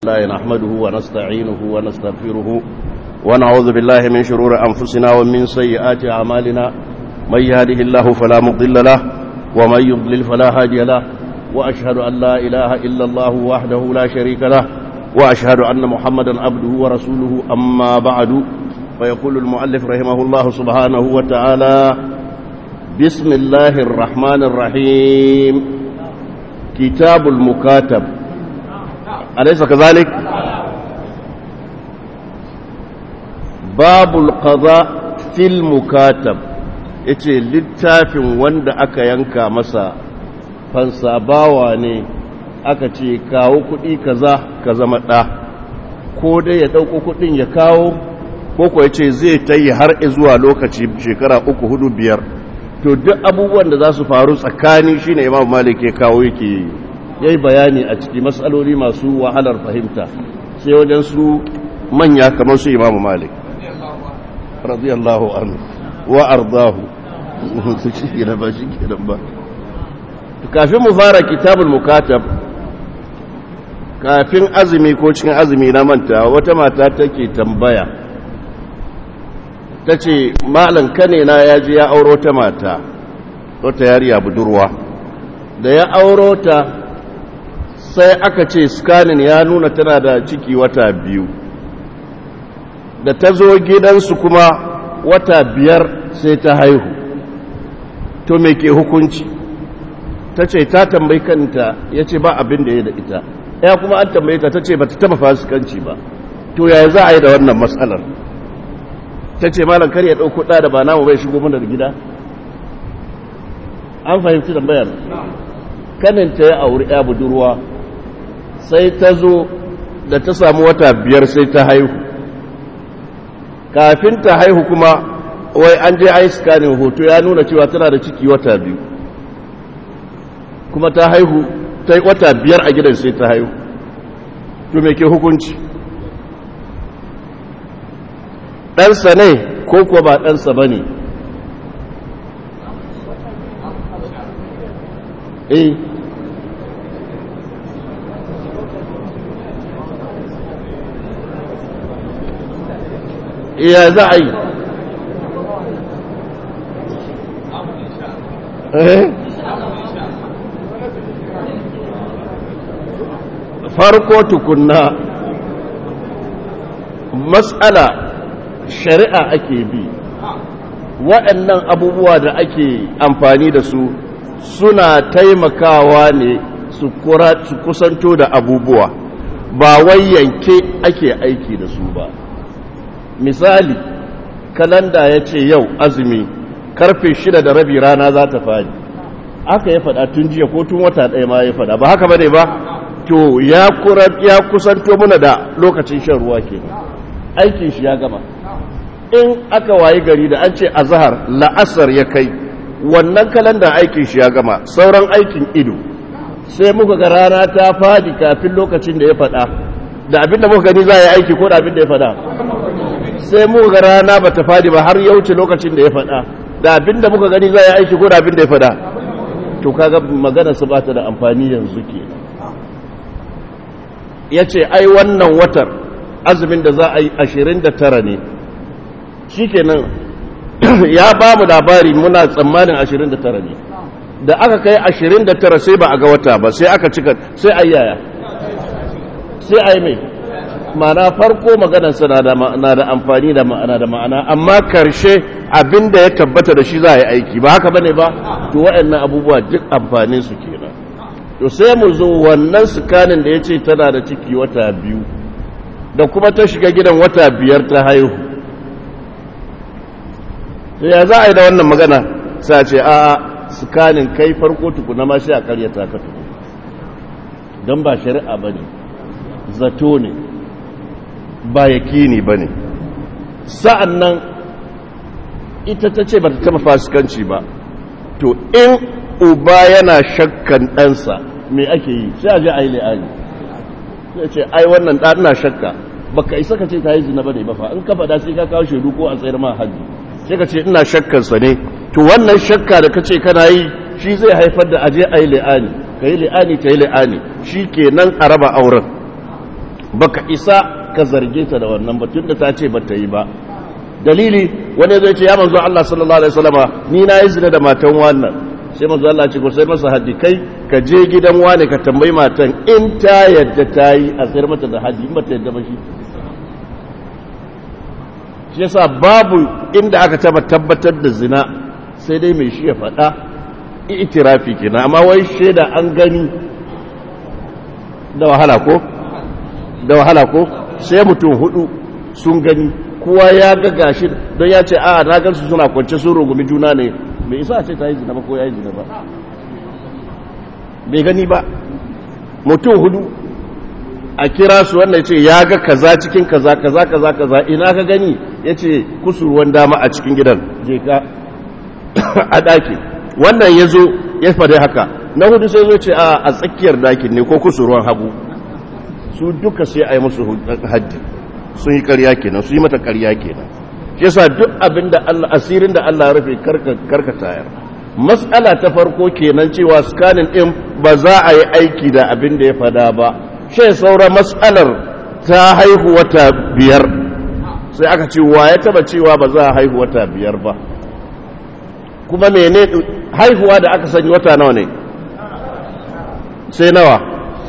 لله نحمده ونستعينه ونستغفره ونعوذ بالله من شرور أنفسنا ومن سيئات أعمالنا من يهده الله فلا مضل له ومن يضلل فلا هادي له وأشهد أن لا إله إلا الله وحده لا شريك له وأشهد أن محمدا عبده ورسوله أما بعد فيقول المؤلف رحمه الله سبحانه وتعالى بسم الله الرحمن الرحيم كتاب المكاتب أليس كذلك باب القضاء في المكاتب yace littafin wanda aka yanka masa fansa bawa ne aka ce kawo kuɗi kaza ka zama ɗa ko dai ya ɗauko kuɗin ya kawo ko kuwa ya ce zai ta yi har zuwa lokaci shekara uku hudu biyar to duk abubuwan da za su faru tsakani shine imam malik ya kawo yake yayi bayani a ciki matsaloli masu wahalar fahimta sai wajen su manya kamar su imam malik radiyallahu anhu wa ardahu shi kenan ba shi kenan ba kafin mu fara kitabul mukatab kafin azumi ko cikin azumi na manta wata mata take tambaya ta ce malam kanena ya ji ya auro ta mata wata yariya budurwa da ya auro ta sai aka ce scanning ya nuna tana da ciki wata biyu da ta zo gidansu kuma wata biyar sai ta haihu to me ke hukunci ta ce ta tambayi kanta ya ce ba abin da ya da ita ya kuma an tambaye ta ta ce ba ta taba fasikanci ba to yaya za a yi da wannan matsalar ta ce malam kar ya ɗauko ɗa da ba namu bai shigo mana da gida an fahimci tambayar kaninta ya auri ya budurwa sai ta zo da ta samu wata biyar sai ta haihu kafin ta haihu kuma wai an je ai scanning hoto ya nuna cewa tana da ciki wata biyu kuma ta haihu ta yi wata biyar a gidan sai ta haihu to me ke hukunci ɗansa ne ko kuwa ba ɗansa ba ne eh iya za a yi farko tukunna matsala shari'a ake bi waɗannan abubuwa da ake amfani da su suna taimakawa ne su kusanto da abubuwa ba wai yanke ake aiki da su ba misali kalanda ya ce yau azumi karfe shida da rabi rana za ta fadi aka ya faɗa tun jiya ko tun wata ɗaya ma ya faɗa ba haka bane ba to ya kusanto muna da lokacin shan ruwa ke aikin shi ya gama in aka wayi gari da an ce a zahar la'asar ya kai wannan kalandar aikin shi ya gama sauran aikin ido sai muka ga rana ta fadi kafin lokacin da ya faɗa da abinda muka gani za a yi aiki ko da abinda ya faɗa sai muka ga rana ba ta fadi ba har ya wuce lokacin da ya faɗa da abinda muka gani za a yi aiki ko da abinda ya faɗa to kaga magana su bata da amfani yanzu ke ya ce ai wannan watar azumin da za a yi ashirin da tara ne shi kenan ya ba mu labari muna tsammanin 29 ne da aka kai 29 sai ba a ga wata ba sai aka cika sai a yaya sai a yi mai mana farko maganarsa na da amfani da ma'ana da ma'ana amma karshe abinda ya tabbata da shi za a yi aiki ba haka bane ba to waɗannan abubuwa duk amfanin su kenan to sai mu zo wannan sukanin da ya ce tana da ciki wata biyu da kuma ta shiga gidan wata biyar ta haihu ya za a yi da wannan magana sa ce a sukanin kai farko tukuna ma shi a karyata ka tuku don ba shari'a ba ne zato ne ba yakini ba ne sa'an nan ita ta ce ba ta taba fasikanci ba to in uba yana shakkan ɗansa me ake yi sai a ji a yi li'ani sai ce ai wannan ɗana shakka baka isa ka ce ta yi zina ba ne ba fa in ka faɗa sai ka kawo shaidu ko a tsayar ma hajji sai ka ce ina shakkansa ne to wannan shakka da ka ce kana yi shi zai haifar da aje a yi li'ani ka yi li'ani ta yi li'ani shi ke nan a raba auren baka isa ka zarge ta da wannan ba tunda ta ce ba ta yi ba dalili wani zai ce ya manzo Allah sallallahu alaihi wasallama ni na yi zina da matan wannan sai manzo Allah ce ko sai masa haddi kai ka je gidan wani ka tambayi matan in ta yadda ta yi a sayar mata da haddi in ba ta yadda ba shi shi yasa babu inda aka taba tabbatar da zina sai dai mai shi ya faɗa itirafi kenan amma wai shaida an gani da wahala ko da wahala ko sai mutum hudu sun gani kowa ya ga gashi don ya ce a na gansu suna kwance sun rungumi juna ne mai isa ce ta yi zina ba ko ya yi zina ba bai gani ba mutum hudu a kira su wannan ce ya ga kaza cikin kaza kaza kaza kaza ina ka gani ya ce kusurwan dama a cikin gidan je ka a ɗaki wannan ya zo ya faɗi haka na hudu sai zo ce a tsakiyar ɗakin ne ko kusurwan hagu su duka sai a yi musu haddi sun yi karya kenan su yi mata karya kenan shi yasa duk abin da Allah asirin da Allah ya rufe karka tayar mas'ala ta farko kenan cewa scanning din ba za a yi aiki da abin da ya fada ba shi saura mas'alar ta haihu wata biyar sai aka ce wa ya taba cewa ba za a haihu wata biyar ba kuma mene haihuwa da aka sani wata nawa ne sai nawa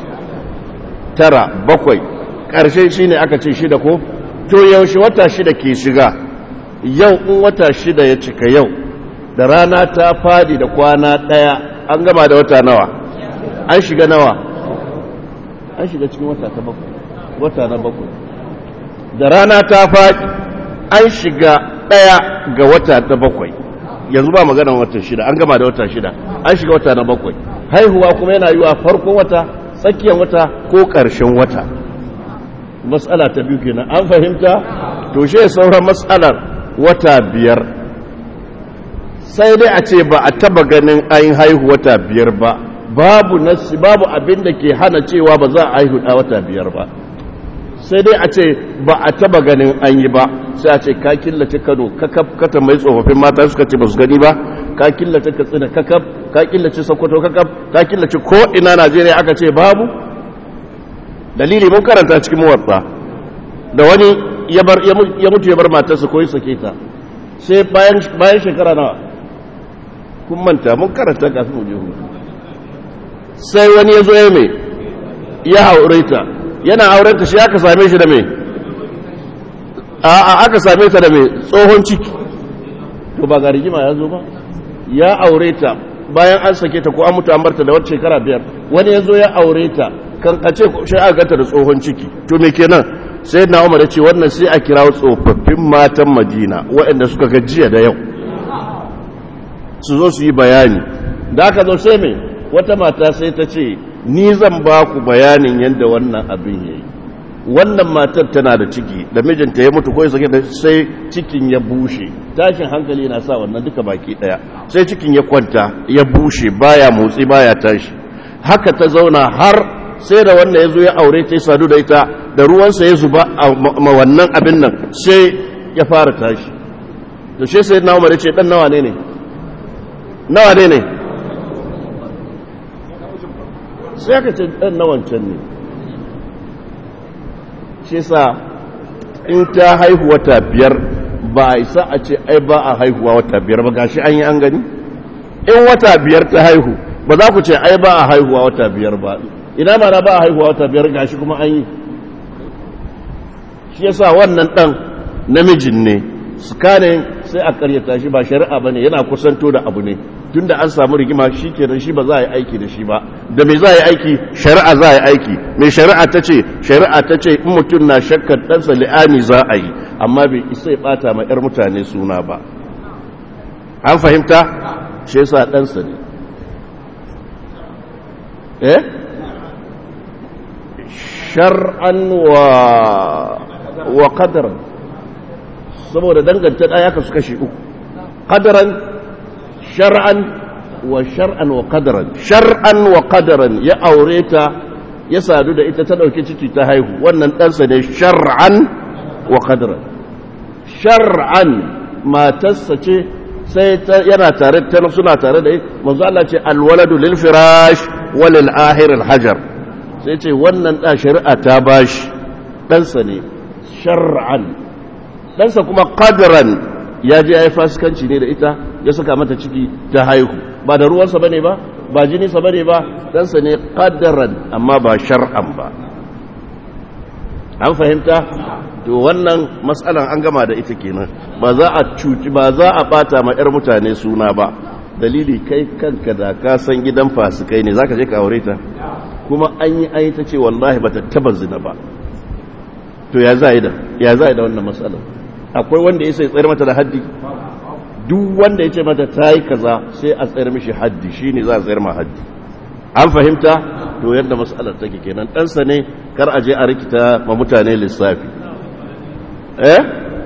tara bakwai ƙarshe shi ne aka ce shida ko to yaushe wata shida ke shiga yau in wata shida ya cika yau da rana ta fadi da kwana ɗaya an gama da wata nawa an shiga nawa an shiga cikin wata ta bakwai wata na bakwai da rana ta fadi an shiga ɗaya ga wata ta bakwai yanzu ba maganar wata shida an gama da wata shida an shiga wata na bakwai haihuwa kuma yana yiwa farkon wata tsakiyar wata ko ƙarshen wata matsala ta biyu kenan an fahimta to shi sauran matsalar wata biyar sai dai a ce ba a taba ganin ayin haihu wata biyar ba babu nasi babu abin da ke hana cewa ba za a haihu da wata biyar ba sai dai a ce ba a taba ganin an yi ba sai a ce ka killace kano kakaf kata mai tsofaffin mata suka ce ba su gani ba ka killace katsina kakaf ka killace sokoto kakaf ka killace ko ina najeriya aka ce babu dalili mun karanta cikin muwatta da wani ya mutu ya bar matarsa ko ya sake ta sai bayan shekara nawa kun manta mun karanta kafin mu je hutu sai wani ya zo ya mai ya haure ta yana auren ta shi aka same shi da mai a aka same ta da mai tsohon ciki to ba ga rigima ya zo ba ya aure ta bayan an sake ta ko an mutu an barta da wata shekara biyar wani ya zo ya aure ta kan a ce shi aka ganta da tsohon ciki to me kenan sai na umar ce wannan sai a kira tsofaffin matan madina waɗanda suka gajiya da yau su zo su yi bayani da aka zo sai mai wata mata sai ta ce ni zan ba ku bayanin yadda wannan abin ya yi wannan matar tana da ciki da mijinta ya mutu ko sake da sai cikin ya bushe tashin hankali na sa wannan duka baki daya sai cikin ya kwanta ya bushe baya motsi baya tashi haka ta zauna har sai da wanda ya zo ya aure ta yi sadu da ita da ruwansa ya zuba a ma wannan abin nan sai ya fara tashi da shi sai na umar ce dan nawa ne ne nawa ne ne sai aka ce dan nawancan ne shi sa in ta haihu wata biyar ba a isa a ce ai ba a haihuwa wata biyar ba gashi an yi an gani in wata biyar ta haihu ba za ku ce ai ba a haihuwa wata biyar ba ina mana ba a haihuwa wata biyar gashi kuma an yi shi yasa wannan dan namijin ne scanning sai a karyata shi ba shari'a bane yana kusanto da abu ne tunda an samu rigima shi kenan shi ba za a yi aiki da shi ba da me za a yi aiki shari'a za a yi aiki mai shari'a ta ce shari'a ta ce in mutum na shakkar ɗansa li'ani za a yi amma bai isa ya ɓata ma 'yar mutane suna ba an fahimta shi yasa ɗansa ne eh shar'an wa wa qadaran saboda danganta ɗaya ka su kashe uku qadaran shar'an wa shar'an wa qadaran shar'an wa qadaran ya aure ta ya sadu da ita ta dauki ciki ta haihu wannan ɗansa ne shar'an wa qadaran shar'an matarsa ce sai yana tare ta suna tare da manzo Allah ce alwaladu lil firash wa lil ahir al hajar sai ce wannan da shari'a ta bashi ɗansa ne shar'an ɗansa kuma qadran ya je ya yi fasikanci ne da ita ya saka mata ciki ta haihu ba da ruwansa bane ba ba jininsa bane ba ɗansa ne qadran amma ba shar'an ba an fahimta to wannan matsalan an gama da ita kenan ba za a cuci ba za a bata ma 'yar mutane suna ba dalili kai kanka da ka san gidan fasikai ne zaka je ka aure ta kuma an yi ayi ta ce wallahi bata taba zina ba to ya za da ya za da wannan matsalan akwai wanda ya sai tsayar mata da haddi duk wanda ya ce mata ta yi kaza sai a tsayar mishi haddi shine za a tsayar ma haddi an fahimta to yadda matsalar take kenan ɗansa ne kar a je a rikita ma mutane lissafi eh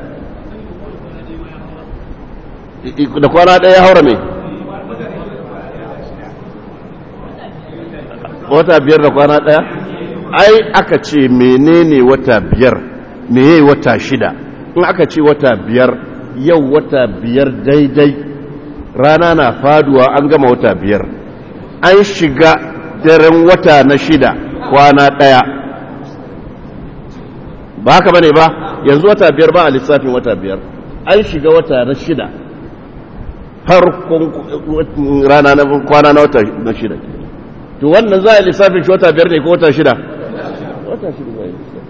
da kwana ɗaya haura mai wata biyar da kwana ɗaya ai aka ce menene wata biyar meye wata shida in aka ce wata biyar yau wata biyar daidai rana na faduwa an gama wata biyar an shiga daren wata na shida kwana ɗaya ba haka bane ba yanzu wata biyar ba a lissafin wata biyar an shiga wata na shida farkon rana na kwana na wata na shida to wannan za a lissafin shi wata biyar ne ko wata shida wata shida za a lissafi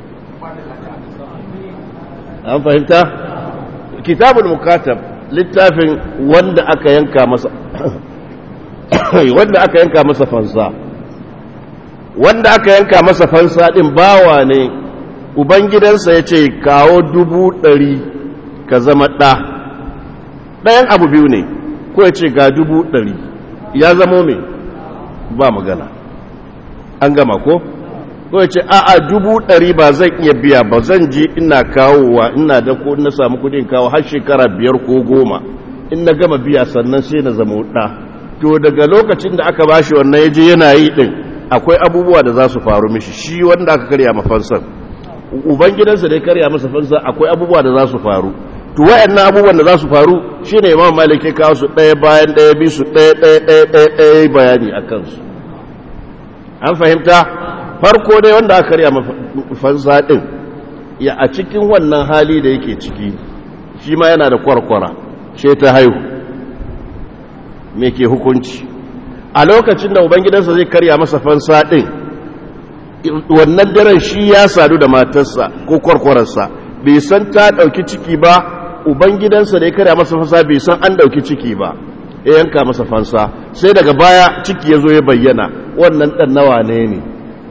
an fahimta kitabul mukatab littafin wanda aka yanka masa wanda aka yanka masa fansa wanda aka yanka masa fansa din bawa ne ubangidansa ya ce kawo dubu ɗari ka zama ɗa ɗayan abu biyu ne ko ya ce ga dubu ɗari ya zamo mai ba magana an gama ko ko ya ce a'a dubu ɗari ba zan iya biya ba zan ji ina kawowa ina da ko na samu kudin kawo har shekara biyar ko goma in na gama biya sannan sai na zama ɗa to daga lokacin da aka bashi wannan ya je yana yi ɗin akwai abubuwa da za su faru mishi shi wanda aka karya mafansan ubangidansa da ya karya masa fansa akwai abubuwa da za su faru to wayannan abubuwan da za su faru shine imam malik ya kawo su ɗaya bayan ɗaya bi su ɗaya ɗaya ɗaya ɗaya ɗaya bayani a kansu an fahimta farko dai wanda aka karya fansa ɗin ya a cikin wannan hali da yake ciki shi ma yana da kwarkwara ce ta haihu me ke hukunci a lokacin da ubangidansa zai karya masa fansa ɗin wannan daren shi ya sadu da matarsa ko kwarkwararsa bai san ta ɗauki ciki ba ubangidansa da ya karya masa fansa bai san an ɗauki ciki ba ya yanka masa fansa sai daga baya ciki ya zo ya bayyana wannan ɗan nawa ne ne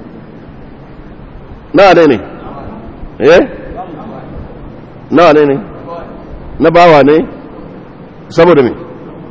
nawa ne ne eh nawa ne ne na bawa ne saboda me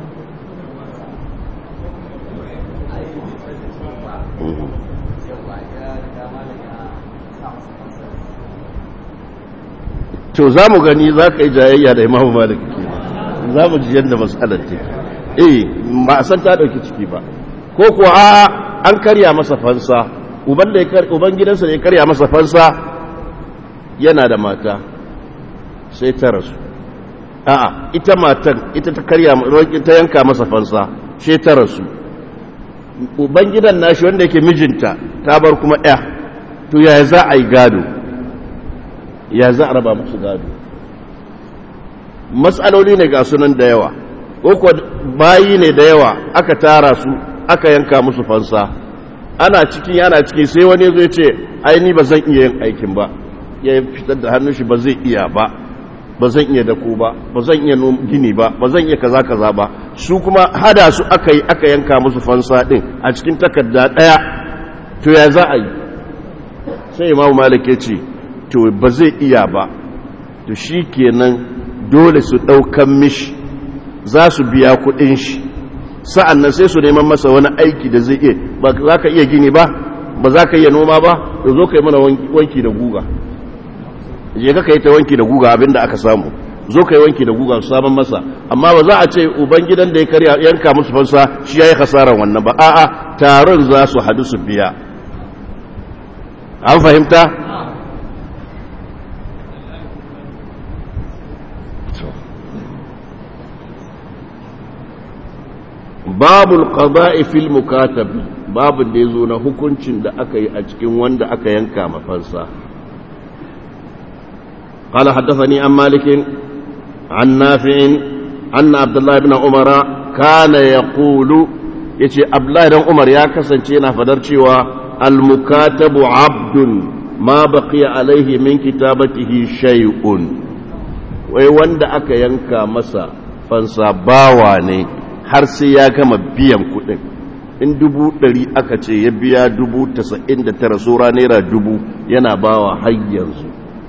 to za mu gani za ka yi jayayya da imamu malik ke za mu ji yadda matsalar ce eh ba a san ta ɗauki ciki ba ko kuwa a an karya masa fansa uban gidansa da ya karya masa fansa yana da mata sai ta rasu a'a ita matan ita ta karya ta yanka masa fansa sai ta rasu uban gidan nashi wanda yake mijinta ta bar kuma ɗaya to yaya za a yi gado ya za a raba musu gado matsaloli ne ga sunan da yawa ko bayi ne da yawa aka tara su aka yanka musu fansa ana cikin yana ciki sai wani zai ce aini ba zan iya yin aikin ba ya fitar da hannun shi ba zai iya ba ba zan iya dako ba ba zan iya gini ba ba zan iya kaza kaza ba su kuma hada su aka yi aka yanka musu fansa din a cikin takarda daya to ya za a yi sai imamu malik ya ce to ba zai iya ba to shi kenan dole su ɗaukan mishi za su biya kuɗin shi sa'an nan sai su neman masa wani aiki da zai iya ba za ka iya gini ba ba za ka iya noma ba da zo ka yi mana wanki da guga je ka yi ta wanki da guga abinda aka samu zo ka yi wanki da guga su saman masa amma ba za a ce ubangidan da ya karya yanka musu fansa shi ya yi hasaran wannan ba a'a taron za su hadu su biya an fahimta babul qada'i fil mukatab babun da yazo na hukuncin da aka yi a cikin wanda aka yanka mafansa قال حدثني عن مالك عن نافع أن عبد الله بن عمر كان يقول يتي عبد الله بن عمر يا كسنتينا فدرتي المكاتب عبد ما بقي عليه من كتابته شيء wai wanda aka yanka masa fansa bawa ne har sai ya gama biyan kudin in dubu ɗari aka ce ya biya dubu tasa'in da tara sura naira dubu yana bawa har yanzu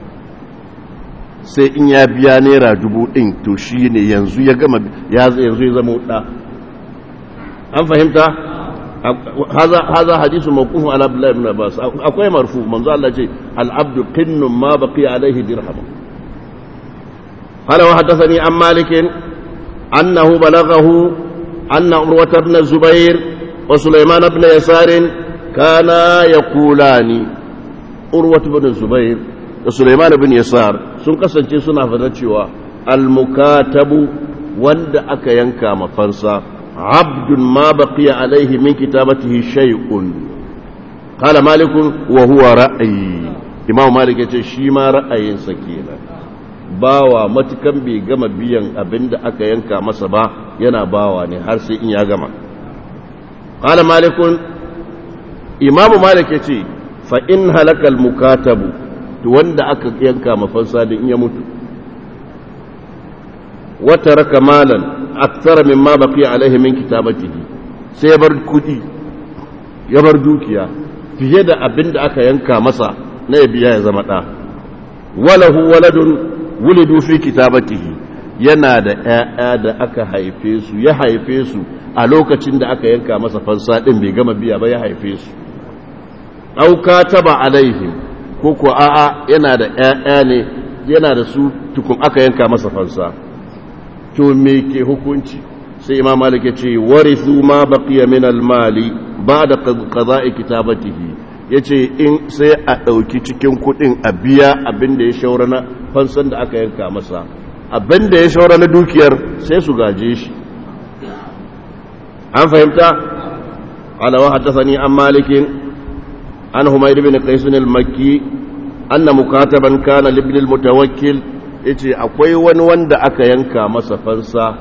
sai in ya biya naira dubu ɗin to shi ne yanzu ya gama yanzu ya zama ɗa an fahimta haza hadisu mawqufun ala abdullahi ibn abbas akwai marfu manzo Allah ce al-abdu qinnun ma baqiya alaihi dirham qala wa hadathani an malik annahu balaghahu anna urwata ibn zubair wa sulaiman ibn yasar kana yaqulani urwata ibn zubair da sulaiman ibn yasar sun kasance suna fada cewa al-mukatabu wanda aka yanka mafansa عبد ما بقي عليه من كتابته شيء قال مالك وهو رأي إمام مالك يقول شيما رأي سكينة bawa matukan bai gama biyan abin da aka yanka masa ba yana bawa ne har sai in ya gama qala malikun imamu malik yace fa in halakal mukatabu to wanda aka yanka mafansa da in ya mutu wa taraka malan akthara mimma baqiya alaihi min kitabatihi sai ya bar kudi ya bar dukiya fiye da abin da aka yanka masa na ya biya ya zama da walahu waladun wulidu fi kitabatihi yana da ƴaƴa da aka haife su ya haife su a lokacin da aka yanka masa fansa din bai gama biya ba ya haife su auka taba alaihim ko ko a'a yana da ƴaƴa ne yana da su tukun aka yanka masa fansa to me ke hukunci sai imam malik ya ce warithu ma baqiya min al-mali ba'da qada'i kitabatihi yace in sai a dauki cikin kudin a biya abin da ya shaura na fansan da aka yanka masa abin da ya shaura na dukiyar sai su gaje shi an fahimta ala wa haddathani an malik an humayd bin qais al-makki anna mukataban kana libn al-mutawakkil ya ce akwai wani wanda aka yanka masa fansa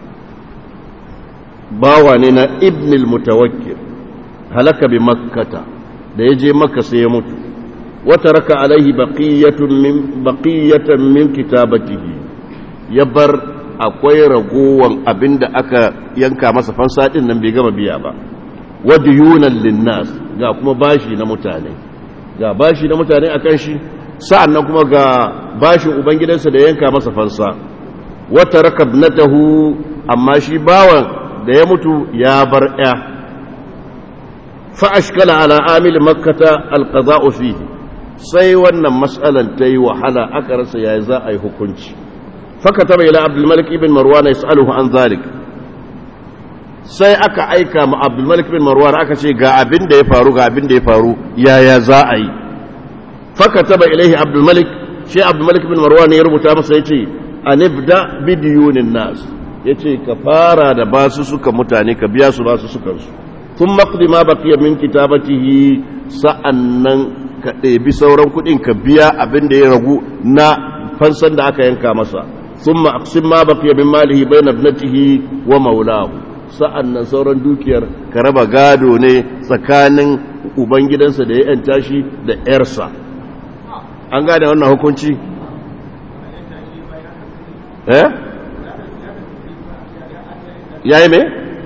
bawa ne na ibnil mutawakkil halaka bi makkata da ya je makka sai ya mutu wata raka alaihi baqiyatan min kitabatihi ya bar akwai ragowan abinda aka yanka masa fansa din nan bai gama biya ba wadiyunan linnas ga kuma bashi na mutane ga bashi na mutane akan shi sa'an nan kuma ga bashin ubangidansa da yanka masa fansa wata rakabnatahu amma shi bawan da ya mutu ya bar ya fa'ashkala ala amil makkata alƙaza'u fihi sai wannan matsalan ta yi wahala aka rasa ya za a yi hukunci faka taba ila abdulmalik ibn marwan ya sa'aluhu an zalik sai aka aika ma abdulmalik ibn marwan aka ce ga abin da ya faru ga abin da ya faru yaya za a yi فكتب إليه عبد الملك شيء عبد الملك بن مروان يربط masa yace anibda bidiyunin nas yace ka fara da basu suka mutane ka biya su basu sukan su tun maqdi ma baqiya min kitabatihi sa'annan ka ɗebi sauran kuɗin ka biya abin da ya ragu na fansan da aka yanka masa thumma aqsim ma baqiya min malihi bayna ibnatihi wa maulahu sa'annan sauran dukiyar ka raba gado ne tsakanin ubangidansa da ya yanta shi da 'yarsa an gane wannan hukunci eh yayi me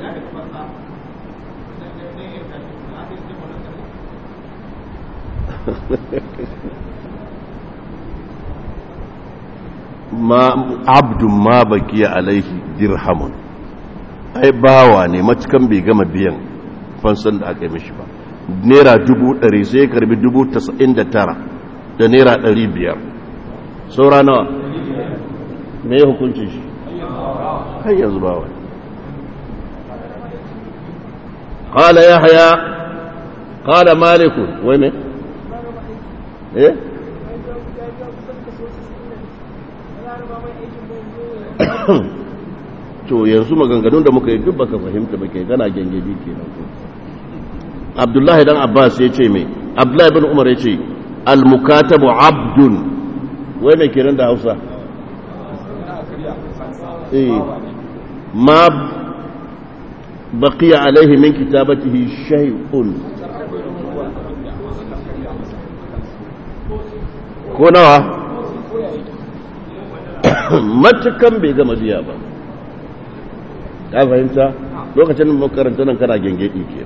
ma abdun ma bakiya alaihi dirhamun ai bawa ne matukan bai gama biyan fansan da aka yi mishi ba naira dubu ɗari sai ya karbi dubu tasa'in da tara da naira ɗari biyar saura nawa me ya hukunci shi har yanzu ba wani ƙala ya haya ƙala malikun wai ne eh to yanzu maganganun da muka yi duk baka fahimta ba ke gana gengedi kenan ko abdullahi dan abbas ya ce mai abdullahi bin umar ya ce almukatabu abdun wai mai kenan da hausa eh ma baqiya alaihi min kitabatihi shay'un ko nawa matukan bai gama biya ba ka fahimta lokacin da makaranta nan kana gengedi ke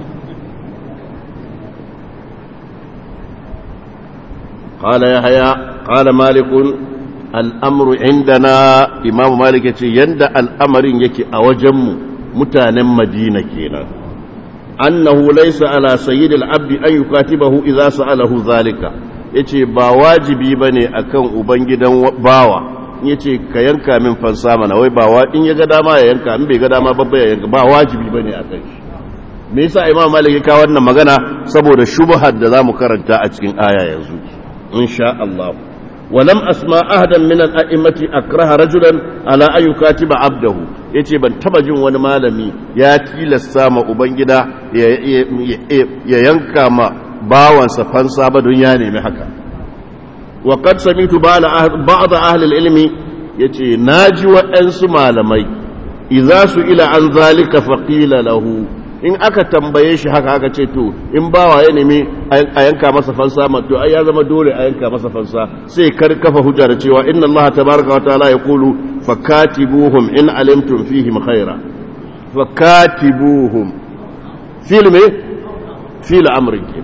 قال يحيى قال مالك الأمر عندنا إمام مالك يند الأمر يكي أوجم متان مدينة كينا أنه ليس على سيد العبد أن يكاتبه إذا سأله ذلك yace ba wajibi bane akan ubangidan bawa yace ka yanka min fansa mana wai ba wa in ya ga dama ya yanka in bai ga dama babba ya yanka ba wajibi bane akan shi me yasa imam malik ya kawo wannan magana saboda shubhar da zamu karanta a cikin aya yanzu insha Allah ولم أسمع أحدا من الأئمة أكره رجلا على أن يكاتب عبده yace ban taba jin wani malami ya tilasta ma ubangida ya yanka ma bawansa fansa ba don ya nemi haka wa qad samitu ba'd ahli al-ilmi yace naji waɗansu malamai idza su ila an zalika faqila lahu in aka tambaye shi haka aka ce to in bawa ya nemi a yanka masa fansa to ai ya zama dole a yanka masa fansa sai kar kafa hujja da cewa inna Allah tabaraka wa ta'ala yaqulu fakatibuhum in alimtum fihim khaira fakatibuhum fil me fil amrin ke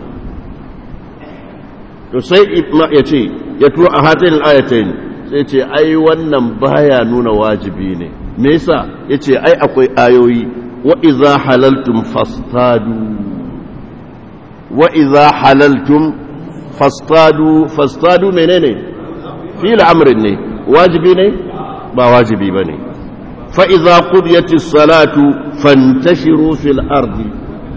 to sai ya ce ya tuwa a hatin ayatain sai ce ai wannan baya nuna wajibi ne me yasa yace ai akwai ayoyi وإذا حللتم فاصطادوا وإذا حللتم فاصطادوا فاصطادوا منين في الأمر ne wajibi ne ba wajibi bane fa idza qudiyat as-salatu fantashiru fil ardi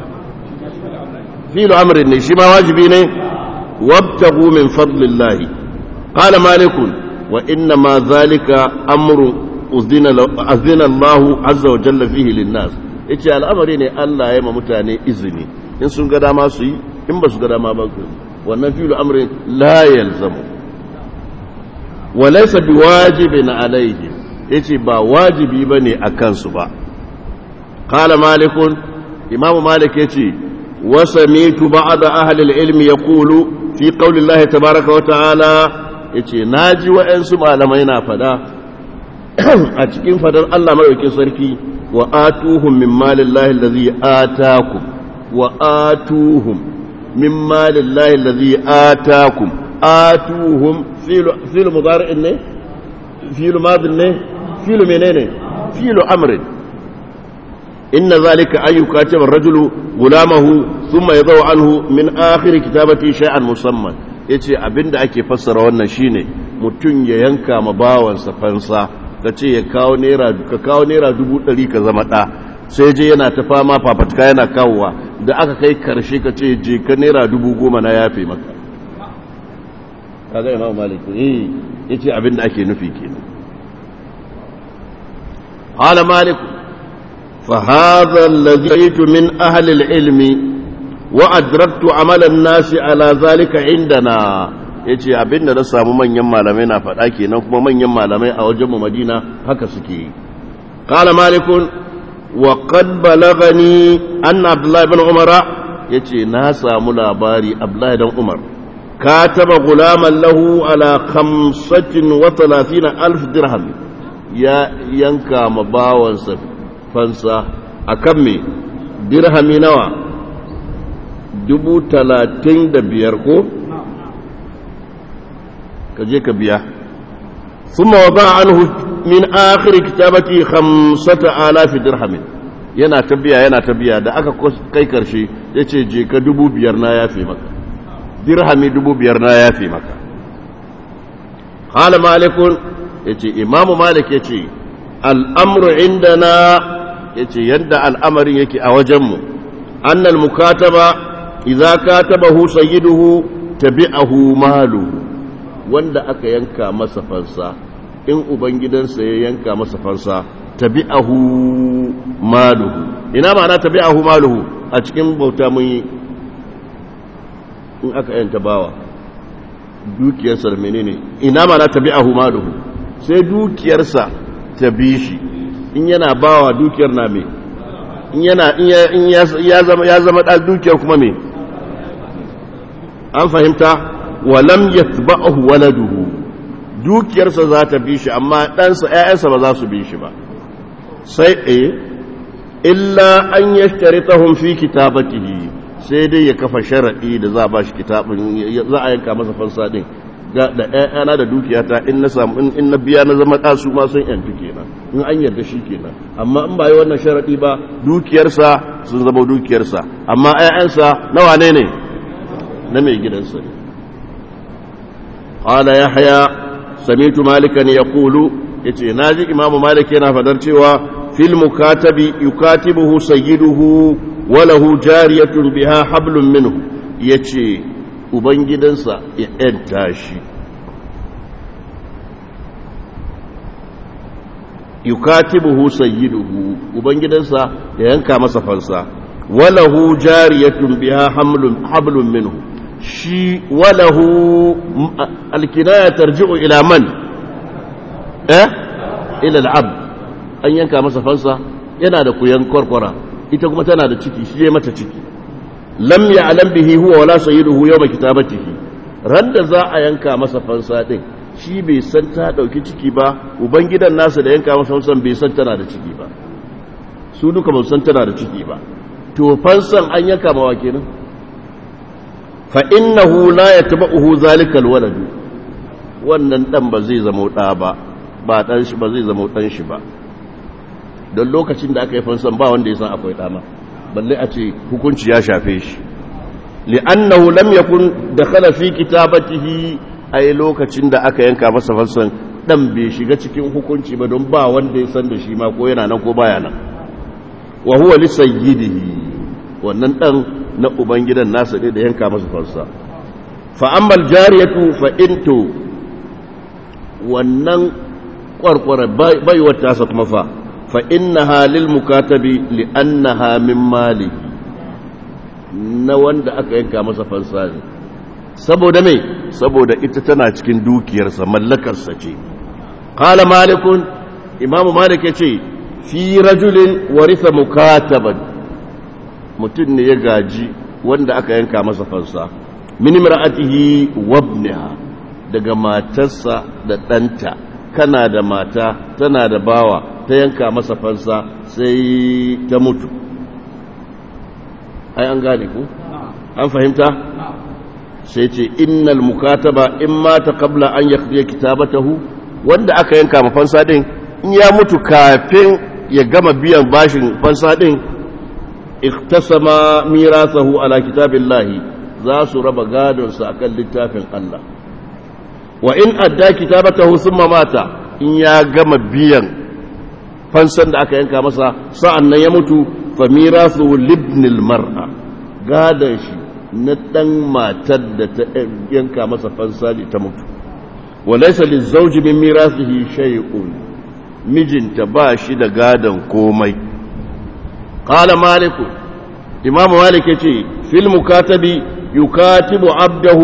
fi al-amr ne shi ma wajibi ne wabtagu min fadlillahi qala malik wa inna ma dhalika amru uzina Allah azza wa jalla fihi lin-nas yace al'amari ne Allah ya ma mutane izini in sun ga dama su yi in ba su ga dama ba su wannan filu amrin la yalzamu wa laysa biwajibin alayhi yace ba wajibi bane akan su ba qala malikun imam malik yace wa samitu ba'd ahli al-ilm yaqulu fi qawli Allah tabaaraka wa ta'ala yace naji wa'ansu malamai na fada a cikin fadar Allah madaukakin sarki وآتوهم من مال الله الذي آتاكم وآتوهم من مال الله الذي آتاكم آتوهم فيل فيل مضارع ne فيل ماض ne فيل منين فيل أمر إن ذلك أن يكاتب الرجل غلامه ثم يضع عنه من آخر كتابته شيئا مسمى yace abinda ake fassara wannan shine mutum ya yanka ma bawansa fansa ka ce ya kawo naira ka kawo naira dubu ɗari ka zama ɗa sai je yana ta fama fafatka yana kawowa da aka kai karshe ka ce je ka naira dubu goma na yafe maka kaga imam malik eh yace abin da ake nufi kenan qala malik fa hadha alladhi aytu min ahli al-ilmi wa adraktu amala an-nasi ala zalika indana ya ce abinda na samu manyan malamai na faɗa kenan kuma manyan malamai a wajenmu madina haka suke yi ƙala malikun wa qad balagani anna abdullahi bin umara ya ce na samu labari abdullahi dan umar kataba gulaman lahu ala khamsatin wa talatina alf dirham ya yanka ma bawansa fansa akan me dirhami nawa dubu talatin da biyar ko ka je ka biya ثم وضع عنه من آخر كتابته خمسة آلاف درهم yana ta biya yana ta biya da aka kai karshe ya ce je ka dubu biyar na yafe maka dirhami dubu biyar na yafe maka hala malikun ya ce imamu malik ya ce al'amuru inda na ya ce yadda al'amarin yake a wajenmu annal mukataba idza katabahu sayyiduhu tabi'ahu maluhu wanda aka yanka masa fansa in ubangidansa ya yanka masa fansa tabi'ahu maluhu ina ma'ana tabi'ahu maluhu a cikin bauta mun yi in aka yanta bawa dukiyarsa da menene ina ma na tabi'ahu maluhu sai dukiyarsa ta bi shi in yana bawa dukiyar na me in yana in ya zama ya zama da dukiyar kuma me an fahimta walam yatba'ahu waladuhu dukiyarsa za ta bi shi amma ɗansa ‘ya'yansa ba za su bi shi ba sai ɗaya illa an ya tahun fi kitabatihi sai dai ya kafa sharaɗi da za a ba shi kitabin za a yanka masa fansa ɗin da ‘ya'yana da dukiyata in na samu in na biya na zama ɗasu ma sun ‘yantu kenan in an yarda shi kenan amma in ba yi wannan sharaɗi ba dukiyarsa sun zama dukiyarsa amma ‘ya'yansa nawa ne ne na mai gidansa ne قال يحيى سمعت مالكا يقول yace naji imamu malik yana fadar cewa fil mukatabi yukatibuhu sayyiduhu wa lahu jariyatun biha hablum minhu yace ubangidansa ya yanta shi yukatibuhu sayyiduhu ubangidansa ya yanka masa fansa wa lahu jariyatun biha hamlun hablum minhu shi walahu alkinaya tarji'u ila man eh ila al'abd an yanka masa fansa yana da kuyan kwarkwara ita kuma tana da ciki shi ya mata ciki lam ya'lam bihi huwa wala sayyiduhu yawma kitabatihi randa za a yanka masa fansa din shi bai san ta dauki ciki ba ubangidan nasa da yanka masa fansan bai san tana da ciki ba su duka ba san tana da ciki ba to fansan an yanka mawa kenan fa'innahu la ya taɓa uhu zalikal waladu wannan ɗan ba zai zama ɗa ba ba ɗan shi ba zai zama ɗan shi ba don lokacin da aka yi fansan ba wanda ya san akwai ɗama balle a ce hukunci ya shafe shi li'annahu lam yakun da khala fi kitabatihi ai lokacin da aka yanka masa fansan ɗan bai shiga cikin hukunci ba don ba wanda ya san da shi ma ko yana nan ko baya nan wa huwa li sayyidihi wannan ɗan na ubangidan nasa ne da yanka masa fansa fa'ammal jariyatu fa'into wannan ƙwarƙwara baiwar tasa kuma fa fa'inna halil mukatabi li'anna min mali na wanda aka yanka masa fansa ne saboda mai saboda ita tana cikin dukiyarsa mallakarsa ce ƙala malikun imamu malik ya ce fi rajulin warisa mukataban mutum ne ya gaji wanda aka yanka masa fansa min imra'atihi wabniha daga matarsa da ɗanta kana da mata tana da bawa ta yanka masa fansa sai ta mutu ai an gane ku an fahimta sai ce innal mukataba in mata qabla an yaqdi kitabatahu wanda aka yanka ma fansa din in ya mutu kafin ya gama biyan bashin fansa din iktasama mirasahu ala kitabillahi za su raba gadonsa akan littafin Allah wa in adda kitabatahu thumma mata in ya gama biyan fansan da aka yanka masa sa'an nan ya mutu fa mirasu libnil mar'a gadon shi na dan matar da ta yanka masa fansa ne ta mutu wa laysa lizawji min mirasihi shay'un mijinta ba shi da gadon komai قال مالك إمام مالك يتي في المكاتب يكاتب عبده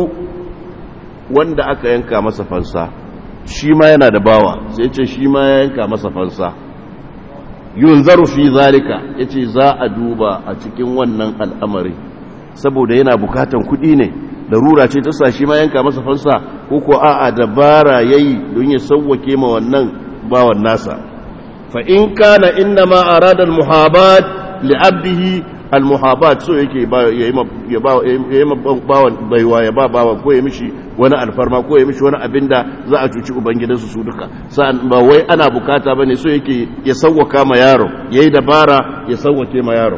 wanda aka yanka masa fansa shi ma yana da bawa sai ce shi ma ya yanka masa fansa yunzaru fi zalika yace za a duba a cikin wannan al'amari saboda yana bukatan kuɗi ne darura ce ta sa shi ma yanka masa fansa ko ko a'a dabara yayi don ya sauwake ma wannan bawan nasa fa in kana inna ma arada al-muhabat li abdihi al-muhabat so yake ya yi bawan baiwa ya ba bawan ko ya mishi wani alfarma ko ya mishi wani abin da za a cuci ubangidansu su duka sa'an ba wai ana bukata bane so yake ya sauwaka ma yaro yayi dabara ya sauwake ma yaro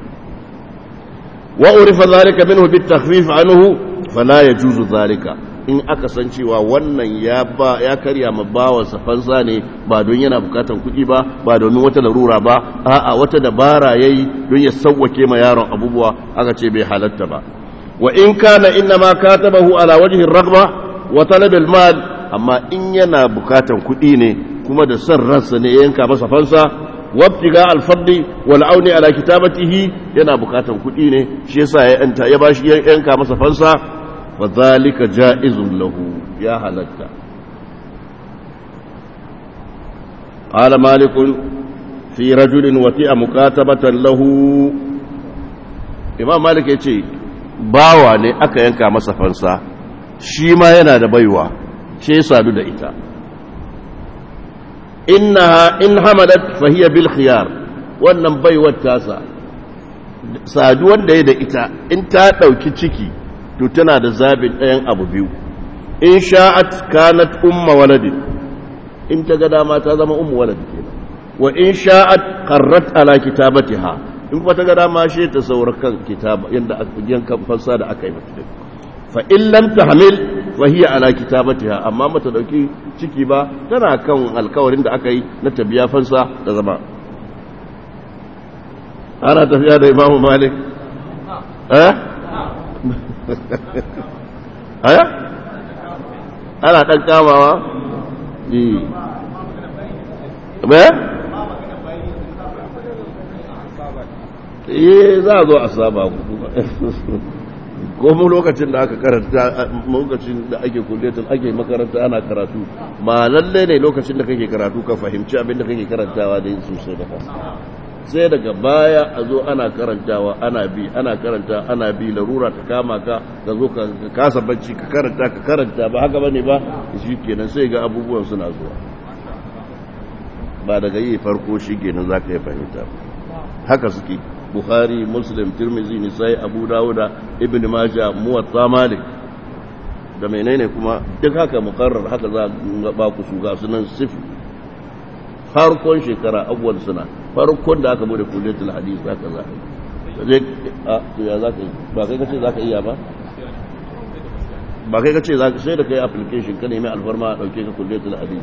wa urifa zalika minhu bit takhfif anhu fala yajuzu zalika in aka san cewa wannan ya ba ya karya ma bawansa fansa ne ba don yana bukatan kuɗi ba ba domin wata larura ba a'a wata dabara yayi don ya sauwake ma yaron abubuwa aka ce bai halatta ba wa in kana inna ma katabahu ala wajhi ar-raghba wa talab al-mal amma in yana bukatan kuɗi ne kuma da son ransa ne yanka masa fansa wabtiga al-fadli wal auni ala kitabatihi yana bukatan kuɗi ne shi yasa ya yanta ya bashi yanka masa fansa fa zalika ja'izun lahu ya halatta qala malikun fi rajulin wati'a mukatabatan lahu imam malik yace bawa ne aka yanka masa fansa shi ma yana da baiwa shi ya sadu da ita innaha in hamalat fa hiya bil khiyar wannan baiwar tasa saduwar da ya da ita in ta dauki ciki to tana da zabin ɗayan abu biyu in sha'at kanat umma waladin in ta ga dama ta zama ummu walad kenan wa in sha'at qarrat ala kitabatiha in kuma ta ga dama shi ta saura kan kitaba yanda yankan fansa da aka yi mata fa in lam tahmil wa hiya ala kitabatiha amma mata dauki ciki ba tana kan alkawarin da aka yi na tabiya fansa da zama ana tafiya da imamu malik eh aya ana dan kamawa eh eh eh za a zo a saba ko mu lokacin da aka karanta lokacin da ake kulletin ake makaranta ana karatu ma lalle ne lokacin da kake karatu ka fahimci abin da kake karantawa da yin sosai da kasa sai daga baya a zo ana karantawa ana bi ana karanta ana bi larura ta kama ka ka zo ka kasa bacci ka karanta ka karanta ba haka bane ba shi kenan sai ga abubuwan suna zuwa ba daga yi farko shi kenan za ka yi fahimta haka suke bukhari muslim tirmizi nisai abu dawuda ibn maja muwatta malik da menene kuma duk haka mukarrar haka za ba ku su ga sunan sifi farkon shekara abuwan suna farkon da aka bude kuletul hadis haka za a je a to ya za ka yi ba kai kace za ka iya ba ba kai kace za ka sai da kai application ka nemi alfarma a dauke ka kuletul hadis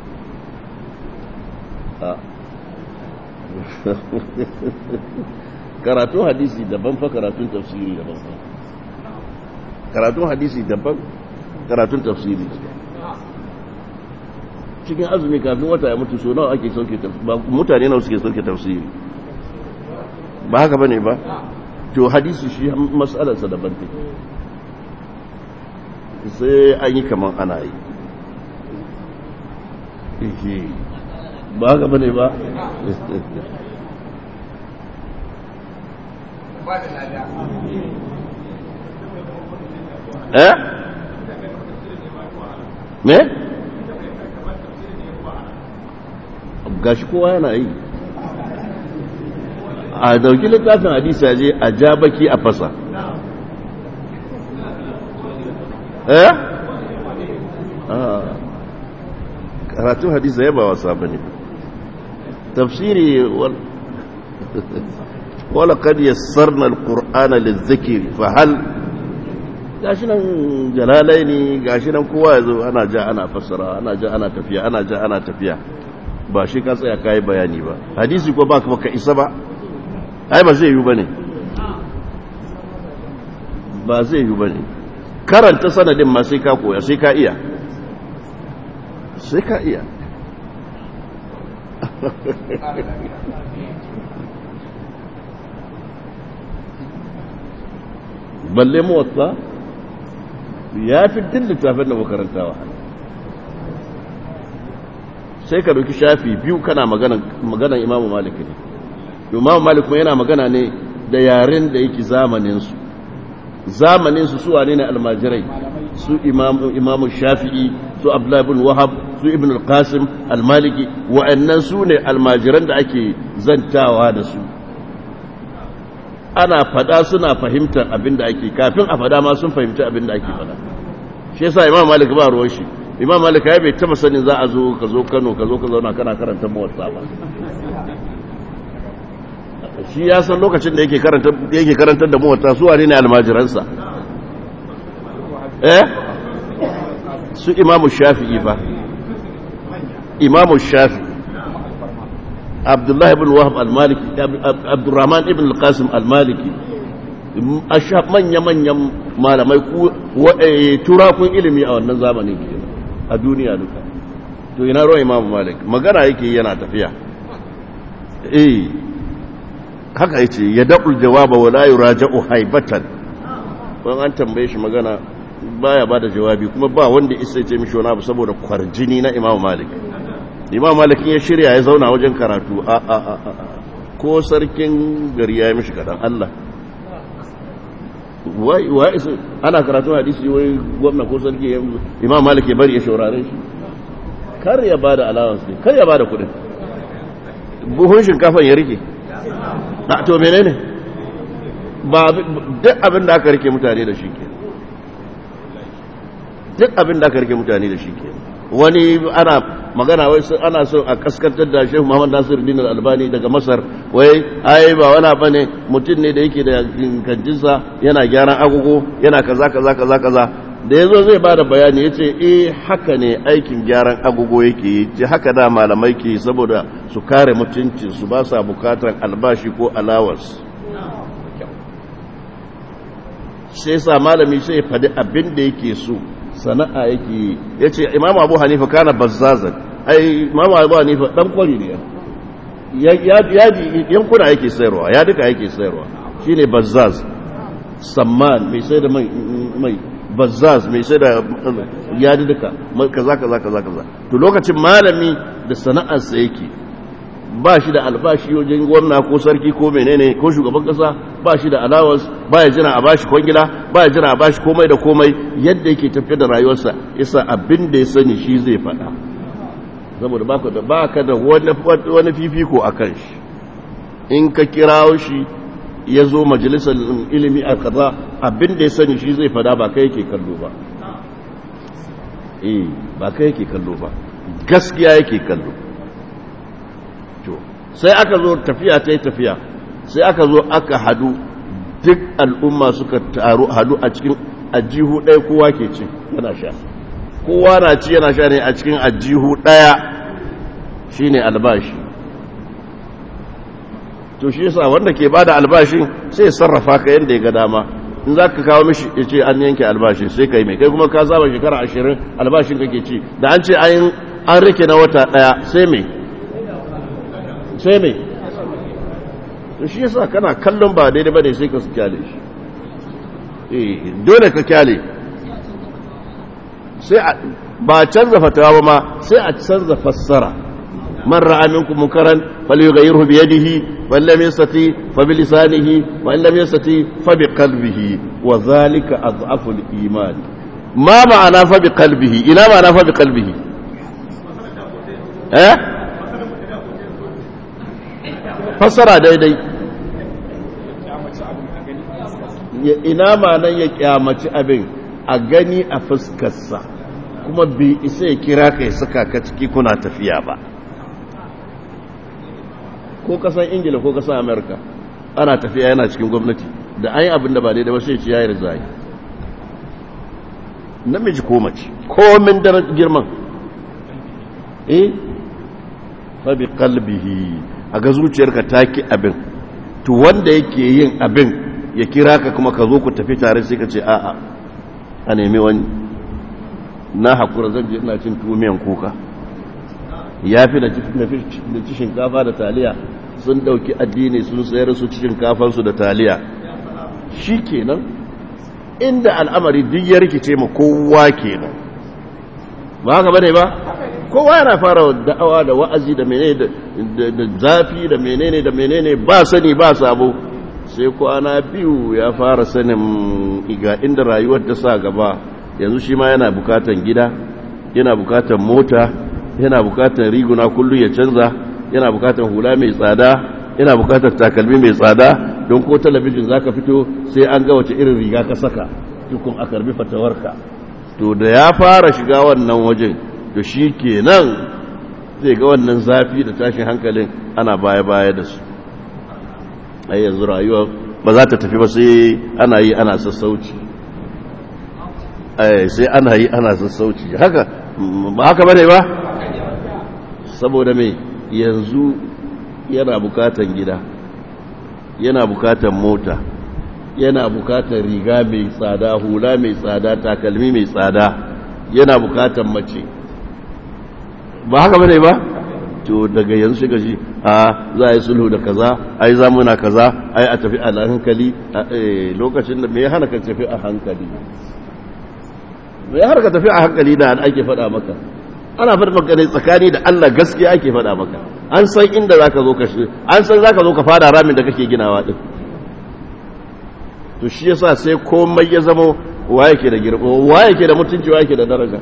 karatun hadisi daban fa karatun tafsiri daban fa karatun hadisi daban karatun tafsiri cikin azumi kafin wata ya mutu so nawa ake sauke mutane nawa suke sauke tafsiri ba haka bane ba to hadisi shi mas'alarsa daban take sai an yi kaman ana yi ba haka bane ba eh me gashi kowa yana yi a dauki littafin hadisi ya je a ja baki a fasa eh karatun hadisi ya ba wasa bane tafsiri wala kad yassarna alqur'ana lizikri fa hal gashi nan jalalai ne gashi nan kowa yazo ana ja ana fassara ana ja ana tafiya ana ja ana tafiya ba shi ka tsaya kai bayani ba hadisi ko baka baka isa ba ai ba zai yi bane ba zai yi bane karanta sanadin ma sai ka koya sai ka iya sai ka iya balle motsa ya fi din littafin da makarantawa sai ka dauki shafi biyu kana maganan imamu malik ne imamu malik kuma yana magana ne da yaren da yake zamaninsu zamaninsu su wane ne almajirai su imamu shafi'i su abdullahi bin wahab su ibn al-qasim al-maliki wa'annan su ne almajiran da ake zantawa da su ana fada suna fahimtar abin da ake kafin a fada ma sun fahimci abin da ake fada shi yasa imam malik ba ruwan shi imam malik ya bai taba sanin za a zo ka zo kano ka zo ka zauna kana karanta muwatta ba shi ya san lokacin da yake karanta yake karantar da muwatta su wane ne almajiransa eh su imamu shafi'i ba imamu shafi'i abdullahi ibn wahab al-maliki abdurrahman ibn al-qasim al-maliki asha manya-manyan malamai turakun ilimi a wannan zamanin ke a duniya duka to ina ruwan imamu malik magana yake yana tafiya eh haka yace ya daɓul jawaba wa la yuraja'u haibatan ban an tambaye shi magana baya bada jawabi kuma ba wanda isa ce mishi wani abu saboda kwarjini na imam malik imam malik ya shirya ya zauna wajen karatu a a a a ko sarkin gari ya yi mishi kadan Allah wai wai ana karatu hadisi wai gwamna ko sarki imam malik ya bari ya shaurare shi kar ya bada allowance ne kar ya bada kudin buhun shinkafan ya rike na to menene ba duk abin da aka rike mutane da shi ke duk abin da aka rike mutane da shi ke wani ana magana wai ana so a kaskantar da shehu muhammad nasir din albani daga masar wai ai ba wani abu ne mutum ne da yake da kanjinsa yana gyaran agogo yana kaza kaza kaza kaza da ya zo zai ba da bayani ya ce eh haka ne aikin gyaran agogo yake yi ce haka da malamai ke saboda su kare mutuncinsu ba sa bukatar albashi ko alawas sai sa malami sai ya faɗi abin da yake so sana'a yake yi ya ce imam abu hanifa kana bazzazan ai imam abu hanifa ɗan kwari ne yankuna yake sayarwa ya duka yake sayarwa shine bazzaz samman mai sai da mai bazzaz mai sai da yadi duka kaza kaza kaza kaza to lokacin malami da sana'arsa yake ba shi da albashi wajen gwamna ko sarki ko menene ko shugaban kasa ba shi da allowance ba ya jira a bashi kwangila ba ya jira a bashi komai da komai yadda yake tafiya da rayuwarsa yasa abin da ya sani shi zai faɗa saboda baka da baka da wani fifiko a kan shi in ka kirawo shi ya zo majalisar ilimi a kaza abin da ya sani shi zai fada ba kai yake kallo ba eh ba kai yake kallo ba gaskiya yake kallo to sai aka zo tafiya ta yi tafiya sai aka zo aka hadu duk al'umma suka taru hadu a cikin ajihu ɗaya kowa ke ci yana sha kowa na ci yana sha ne a cikin ajihu ɗaya shine albashi to shi yasa wanda ke bada albashin sai ya sarrafa ka yanda ya ga dama in za ka kawo mishi ya ce an yanke albashin sai ka yi mai kai kuma ka saba shekara ashirin albashin kake ci da an ce an rike na wata daya sai mai sai mai to shi yasa kana kallon ba daidai bane sai ka su kyale shi eh dole ka kyale sai ba canza fatawa ba ma sai a canza fassara من رأى منكم منكرا فليغيره بيده وإن لم يستطيع فبلسانه وإن لم يستطيع فبقلبه وذلك أضعف الإيمان ما معنى فبقلبه إلى معنى فبقلبه eh fassara daidai ina ma'anan ya kyamaci abin a gani a fuskarsa kuma bai isa ya kira ka ya saka ka ciki kuna tafiya ba ko kasan ingila ko kasan amerika ana tafiya yana cikin gwamnati da an yi abin da ba daidai ba sai ci yayar zai namiji ko mace komin da girman eh fa bi qalbihi a ga zuciyarka taki abin to wanda yake yin abin ya kira ka kuma ka zo ku tafi tare sai ka ce a'a a nemi wani na hakura zan je ina cin tumiyan kuka ya fi da ci shinkafa da taliya sun dauki addini sun sayar su ci shinkafansu da taliya shi kenan inda al'amari duk ya rikice ma kowa kenan ba haka bane ba kowa yana fara da'awa da wa'azi da menene da zafi da menene da menene ba sani ba sabo sai kwana biyu ya fara sanin iga inda rayuwar ta sa gaba yanzu shi ma yana bukatan gida yana bukatan mota yana bukatan riguna kullum ya canza yana bukatan hula mai tsada yana bukatan takalmi mai tsada don ko talabijin zaka fito sai an ga wace irin riga ka saka tukun a karbi fatawarka to da ya fara shiga wannan wajen to shi kenan zai ga wannan zafi da tashin hankalin ana baya-baya da su a yanzu rayuwa ba za ta tafi ba sai ana yi ana sassauci sai ana yi ana sassauci haka ba haka bane ba saboda mai yanzu yana bukatan gida yana bukatan mota yana bukatan riga mai tsada hula mai tsada takalmi mai tsada yana bukatan mace ba haka bane ba to daga yanzu shiga shi a za a yi sulhu da kaza ai zamuna kaza ai a tafi a hankali lokacin da me hana ka tafi a hankali mai har ka tafi a hankali da ake faɗa maka ana faɗa maka ne tsakani da Allah gaskiya ake faɗa maka an san inda zaka zo ka shi an san zaka zo ka fada ramin da kake ginawa din to shi yasa sai komai ya zama waye ke da girma waye ke da mutunci waye ke da daraja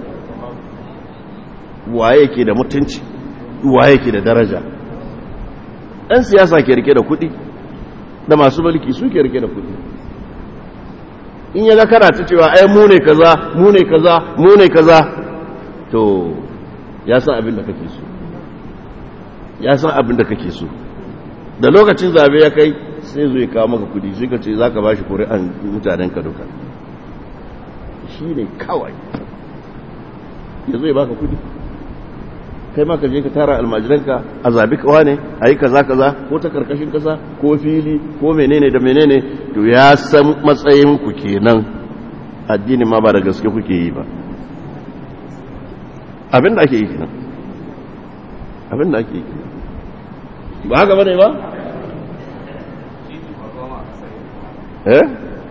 waye ke da mutunci waye ke da daraja ɗan siyasa ke rike da kuɗi da masu mulki su ke rike da kuɗi in ya ga kana ta cewa ai mu ne kaza mu ne kaza mu ne kaza to ya san abin da kake so ya san abin da kake so da lokacin zabe ya kai sai zo ya kawo maka kudi sai ka ce za ka ba shi kuri'an mutanen ka duka shi ne kawai ya zo ya baka kudi kai ma ka je ka tara almajiranka a zabi kawa ne a yi kaza kaza ko ta karkashin kasa ko fili ko menene da menene to ya san matsayin ku kenan addini ma ba da gaske kuke yi ba abin da ake yi kenan abin da ake yi ba haka bane ba eh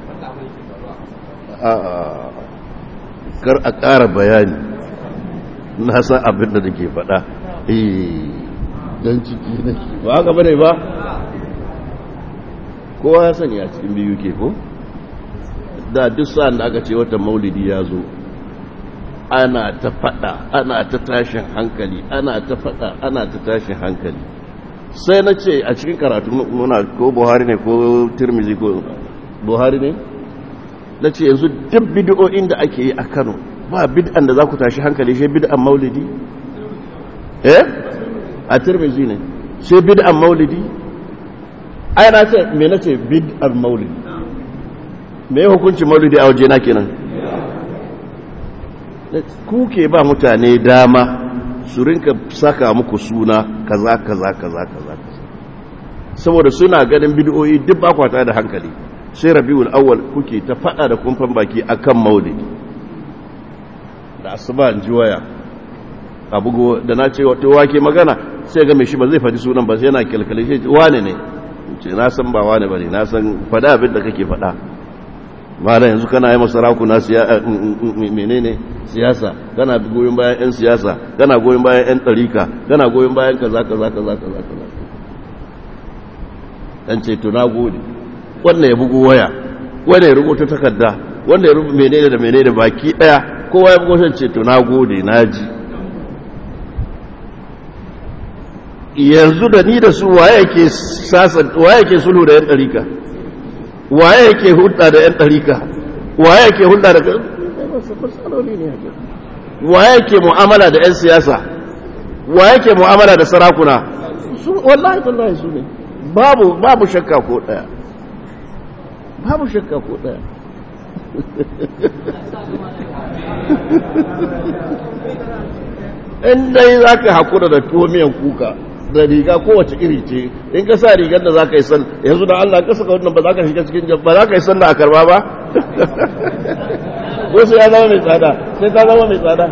a kar a ƙara bayani na san abin da nake faɗa eh don ciki na ba haka bane ba kowa ya sani a cikin biyu ke ko da duk sa'an da aka ce wata maulidi ya zo ana ta faɗa ana ta tashin hankali ana ta faɗa ana ta tashin hankali sai na ce a cikin karatu muna ko buhari ne ko turmizi ko buhari ne na ce yanzu duk bid'o'in da ake yi a kano ba bid'an da za ku tashi hankali shi bid'an maulidi eh a turmizi ne sai bid'an maulidi ai na ce me na ce bid'an maulidi me hukunci maulidi a waje na kenan ku ke ba mutane dama su rinka saka muku suna kaza kaza kaza kaza saboda suna ganin bid'o'i duk ba kwata da hankali sai rabiul awwal kuke ta fada da kumfan baki akan maulidi da asuba ji waya abu da na ce wato wake magana sai ga mai shi ba zai faɗi sunan ba sai yana kalkale shi wane ne ce na san ba wane bane na san fada abin da kake fada malam yanzu kana yi masaraku na menene siyasa kana goyon bayan 'yan siyasa kana goyon bayan 'yan ɗarika kana goyon bayan kaza kaza kaza kaza kaza dan ce to na gode wannan ya bugu waya wannan ya rubuta takarda wannan ya rubuta menene da menene baki daya kowa ya bugu ce to na gode na ji yanzu da ni da su waye yake sasan waye yake sulhu da 'yan ɗarika waye yake hulɗa da 'yan ɗarika waye yake hulɗa da waye yake mu'amala da 'yan siyasa waye yake mu'amala da sarakuna wallahi wallahi su ne babu babu shakka ko ɗaya babu shakka ko ɗaya in dai za ka haƙura da tuwo miyan kuka da riga kowace iri ce in ka sa rigar da za ka yi san yanzu da Allah ka saka wannan ba za ka shiga cikin ba za ka yi san da a karba ba wasu ya zama mai tsada sai ta zama mai tsada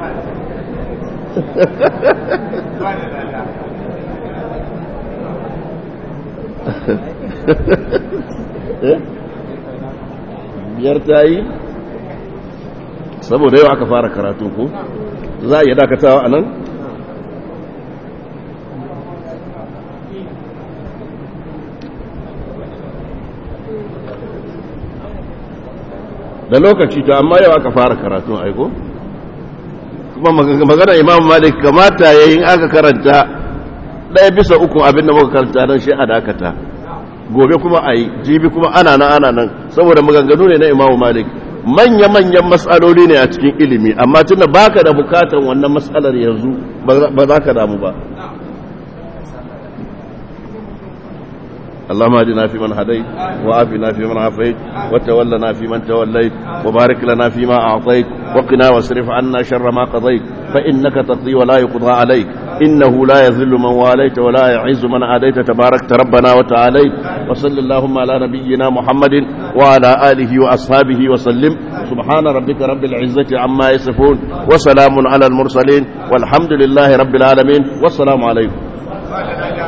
biyar ta yi saboda yau aka fara karatu ko za a iya dakatawa a nan da lokaci to amma yau aka fara karatun aiko kuma magana imam malik kamata yayin aka karanta ɗaya bisa uku abinda muka karanta don shi a dakata gobe kuma a yi jibi kuma ana nan ana nan saboda maganganu ne na imam malik manya-manyan matsaloli ne a cikin ilimi amma tunda baka da bukatan wannan matsalar yanzu ba za ka damu ba اللهم اهدنا فيمن هديت وعافنا فيمن عافيت وتولنا فيمن توليت وبارك لنا فيما أعطيت وقنا واصرف عنا شر ما قضيت فإنك تقضي ولا يقضى عليك إنه لا يذل من واليت ولا يعز من عاديت تباركت ربنا وتعاليت وصل اللهم على نبينا محمد وعلى آله وأصحابه وسلم سبحان ربك رب العزة عما يصفون وسلام على المرسلين والحمد لله رب العالمين والسلام عليكم